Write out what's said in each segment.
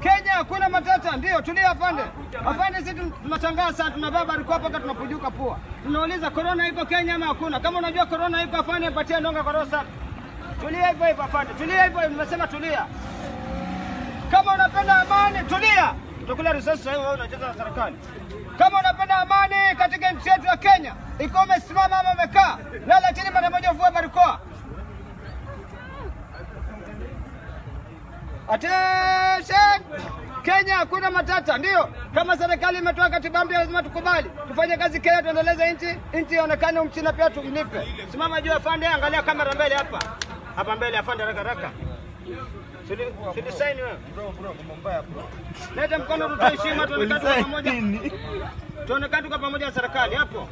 Kenya hakuna matata, ndio tulia afande. Afande, sisi tun- tunatangaza tunavaa barakoa mpaka tunapujuka pua. Tunauliza korona iko Kenya ama hakuna? Kama unajua korona iko afande, patia ndonga kwa roho safi. Tulia hivyo hivyo afande, tulia hivyo hivyo, nimesema tulia. Kama unapenda amani, tulia. Utakula risasi sasa hivi wewe unacheza na serikali. Kama unapenda amani katika nchi yetu ya Kenya, ikiwa umesimama ama umekaa, lala chini mara moja, uvue barakoa. Attention! Kenya hakuna matata, ndio. Kama serikali imetoa katiba mpya, lazima tukubali, tufanye kazi Kenya, tuendeleze nchi, nchi ionekane, umchina pia tumlipe. Simama juu afande, angalia kamera mbele hapa, hapa mbele afande, haraka haraka. Sidi- sidi saini wewe. Leta mkono tutoe heshima, tuonekane tuko pamoja, tuonekane tuko pamoja na serikali hapo.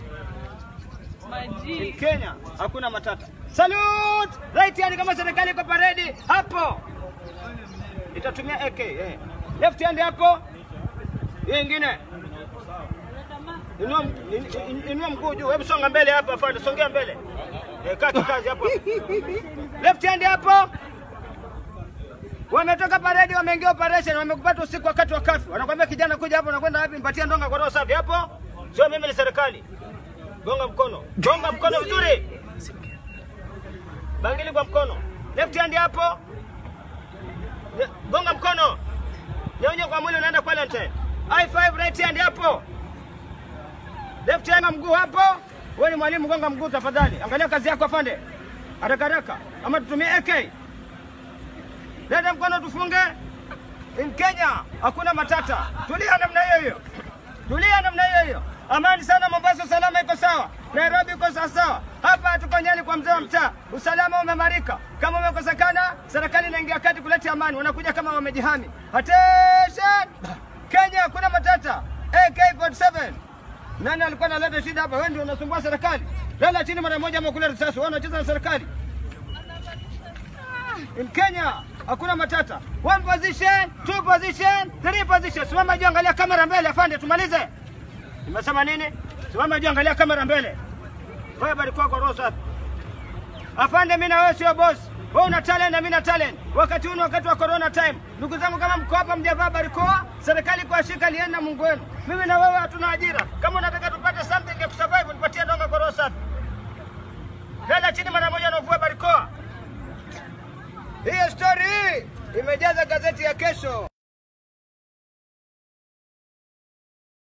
Kenya hakuna matata. Salute! Right hand kama serikali iko paredi hapo. Itatumia AK eh. Left hand hapo. Hiyo ingine. Inua in- in- inua mguu juu. Hebu songa mbele hapa afande, songea mbele. Eh, kaa kikazi hapo. Left hand hapo. Wametoka paredi, wameingia operation, wamekupata usiku wakati wa kafu. Wanakwambia kijana, kuja hapo, unakwenda wapi? Mpatie ndonga kwa roho safi hapo. Sio mimi, ni serikali. Gonga mkono, gonga mkono vizuri, bangili kwa mkono, left hand hapo, Nye- gonga mkono, nyonye kwa mwili, unaenda Valentine. High five, right hand hapo, left hand mguu hapo. Wewe ni mwalimu, gonga mguu tafadhali. Angalia kazi yako afande, haraka haraka, ama tutumie AK. Leta mkono tufunge. In Kenya hakuna matata, tulia namna hiyo hiyo, tulia namna hiyo hiyo. Amani sana Mombasa, usalama iko sawa. Nairobi iko sawa sawa. Hapa tuko Nyali kwa mzee wa mtaa, usalama umemarika. Kama umekosekana, serikali inaingia kati kuleta amani, wanakuja kama wamejihami. Attention! Kenya hakuna matata. AK47 nani alikuwa analeta shida hapa? Wewe ndio unasumbua serikali. Lala chini mara moja, ama kula risasi. Wewe unacheza na serikali. In Kenya hakuna matata. One position, two position, three position. Simama juu, angalia kamera mbele, afande, tumalize. Nimesema nini? Simama juu, angalia kamera mbele. Wewe barikiwa kwa roho safi. Afande, mimi na wewe sio boss. Wewe una talent na mimi na talent. Wakati huu ni wakati wa corona time. Ndugu zangu, kama mko hapa mjavaa barakoa, serikali kuwashika lieni na Mungu wenu. Mimi na wewe hatuna ajira. Kama unataka tupate something